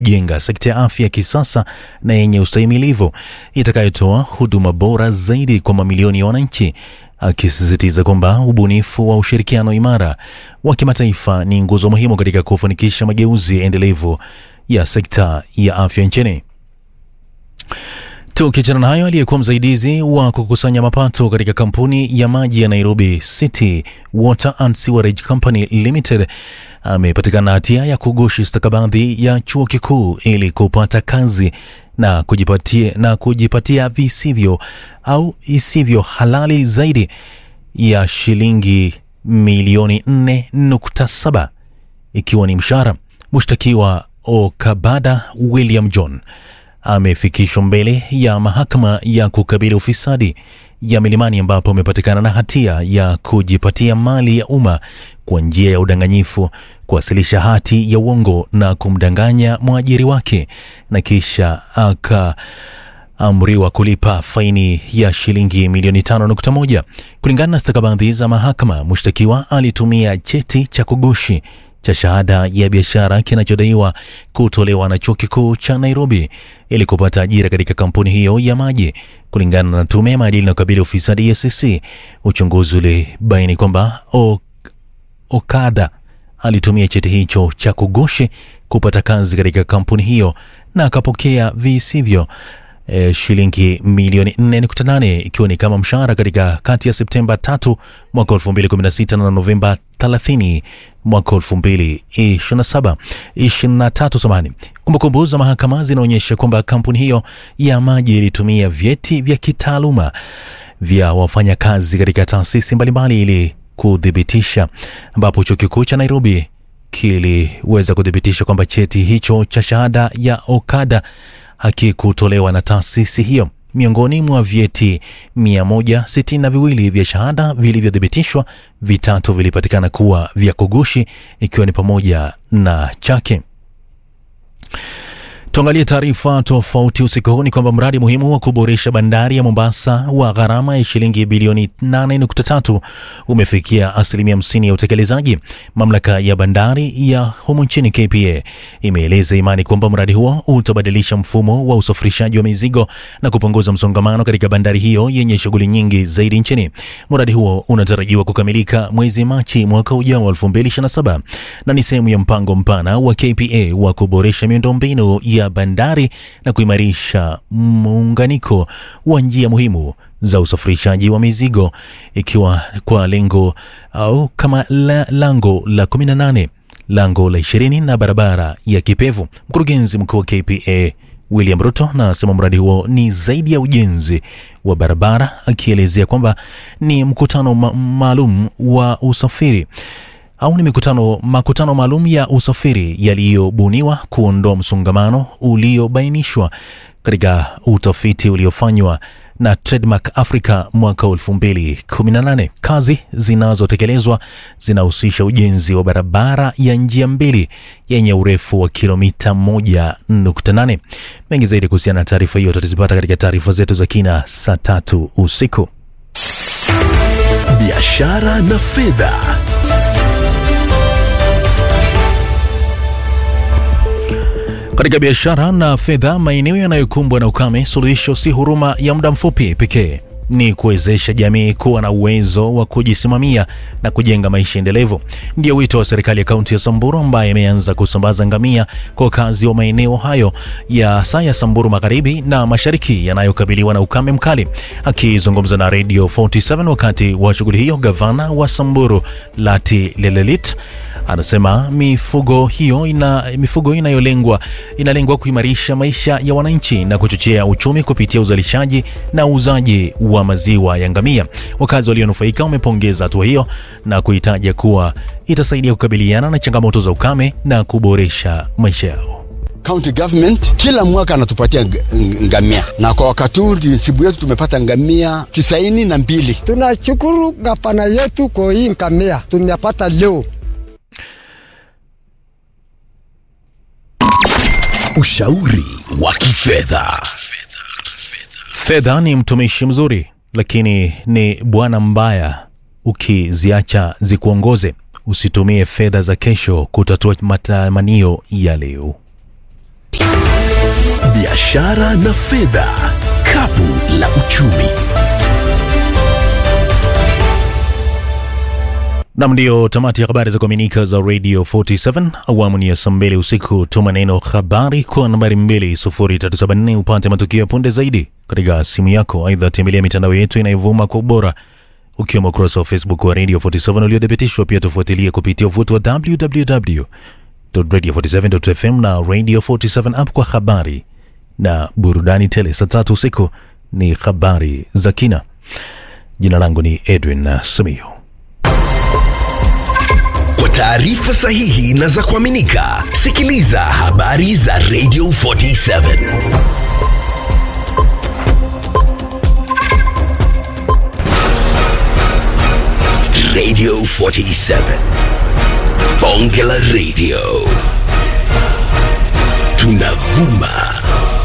jenga sekta ya afya ya kisasa na yenye ustahimilivu itakayotoa huduma bora zaidi kwa mamilioni ya wananchi, akisisitiza kwamba ubunifu wa ushirikiano imara wa kimataifa ni nguzo muhimu katika kufanikisha mageuzi endelevu ya sekta ya afya nchini. Tukiachana na hayo, aliyekuwa msaidizi wa kukusanya mapato katika kampuni ya maji ya Nairobi City Water and Sewerage Company Limited amepatikana hatia ya kugushi stakabadhi ya chuo kikuu ili kupata kazi na kujipatia, na kujipatia visivyo au isivyo halali zaidi ya shilingi milioni 4.7 ikiwa ni mshahara. Mshtakiwa Okabada William John amefikishwa mbele ya mahakama ya kukabili ufisadi ya Milimani ambapo amepatikana na hatia ya kujipatia mali ya umma kwa njia ya udanganyifu, kuwasilisha hati ya uongo na kumdanganya mwajiri wake na kisha akaamriwa kulipa faini ya shilingi milioni 5.1. Kulingana na stakabadhi za mahakama, mshtakiwa alitumia cheti cha kugushi cha shahada ya biashara kinachodaiwa kutolewa na chuo kikuu cha Nairobi ili kupata ajira katika kampuni hiyo ya maji. Kulingana na tume ya maadili na ukabili ufisadi EACC, uchunguzi ulibaini kwamba Okada alitumia cheti hicho cha kugushi kupata kazi katika kampuni hiyo na akapokea visivyo e, shilingi milioni 4.8 ikiwa ni kama mshahara katika kati ya Septemba 3 mwaka 2016 na Novemba 30 mwaka 2027 23 samani. Kumbukumbu za mahakama zinaonyesha kwamba kampuni hiyo ya maji ilitumia vyeti vya kitaaluma vya wafanyakazi katika taasisi mbalimbali ili kuthibitisha, ambapo chuo kikuu cha Nairobi kiliweza kuthibitisha kwamba cheti hicho cha shahada ya Okada hakikutolewa na taasisi hiyo. Miongoni mwa vyeti 162 vya shahada vilivyothibitishwa, vitatu vilipatikana kuwa vya kugushi, ikiwa ni pamoja na chake. Tuangalie taarifa tofauti usiku huu. Ni kwamba mradi muhimu wa kuboresha bandari ya Mombasa wa gharama ya shilingi bilioni 8.3 umefikia asilimia 50 ya utekelezaji. Mamlaka ya bandari ya humu nchini KPA imeeleza imani kwamba mradi huo utabadilisha mfumo wa usafirishaji wa mizigo na kupunguza msongamano katika bandari hiyo yenye shughuli nyingi zaidi nchini. Mradi huo unatarajiwa kukamilika mwezi Machi mwaka ujao 2027 na ni sehemu ya mpango mpana wa KPA wa kuboresha miundombinu ya bandari na kuimarisha muunganiko wa njia muhimu za usafirishaji wa mizigo ikiwa kwa lengo au kama la, lango la 18 lango la 20 na barabara ya Kipevu. Mkurugenzi mkuu wa KPA William Ruto anasema mradi huo ni zaidi ya ujenzi wa barabara, akielezea kwamba ni mkutano ma maalum wa usafiri au ni mikutano makutano maalum ya usafiri yaliyobuniwa kuondoa msongamano uliobainishwa katika utafiti uliofanywa na Trademark Africa mwaka 2018. Kazi zinazotekelezwa zinahusisha ujenzi wa barabara ya njia mbili yenye urefu wa kilomita 1.8. Mengi zaidi kuhusiana na taarifa hiyo tutazipata katika taarifa zetu za kina saa tatu usiku. Biashara na fedha. Katika biashara na fedha, maeneo yanayokumbwa na ukame, suluhisho si huruma ya muda mfupi pekee, ni kuwezesha jamii kuwa na uwezo wa kujisimamia na kujenga maisha endelevu. Ndio wito wa serikali ya kaunti ya Samburu ambaye imeanza kusambaza ngamia kwa wakazi wa maeneo hayo ya saa ya Samburu magharibi na mashariki yanayokabiliwa na ukame mkali. Akizungumza na Radio 47 wakati wa shughuli hiyo, gavana wa Samburu Lati Lelelit anasema mifugo hiyo ina mifugo inayolengwa inalengwa kuimarisha maisha ya wananchi na kuchochea uchumi kupitia uzalishaji na uuzaji wa maziwa ya ngamia. Wakazi walionufaika wamepongeza hatua hiyo na kuitaja kuwa itasaidia kukabiliana na changamoto za ukame na kuboresha maisha yao. County government kila mwaka anatupatia ngamia na kwa wakati huu sibu yetu tumepata ngamia tisaini na mbili. Tunashukuru gavana yetu kwa hii ngamia tumepata leo. Ushauri wa kifedha. Fedha ni mtumishi mzuri, lakini ni bwana mbaya ukiziacha zikuongoze. Usitumie fedha za kesho kutatua matamanio ya leo. biashara na fedha. Kapu la uchumi. Nam, ndio tamati ya habari za kuaminika za Radio 47 awamu ni ya saa mbili usiku. Tuma neno habari kwa nambari 20374 upate matukio ya punde zaidi katika simu yako. Aidha, tembelea mitandao yetu inayovuma kwa ubora ukiwemo ukurasa wa Facebook wa Radio 47 uliothibitishwa. Pia tufuatilie kupitia uvuti wa www.radio47.fm na Radio 47 app kwa habari na burudani tele. Saa tatu usiku ni habari za kina. Jina langu ni Edwin Simiyu. Kwa taarifa sahihi na za kuaminika, sikiliza habari za Radio 47. Radio 47. Bonge la Radio. Tunavuma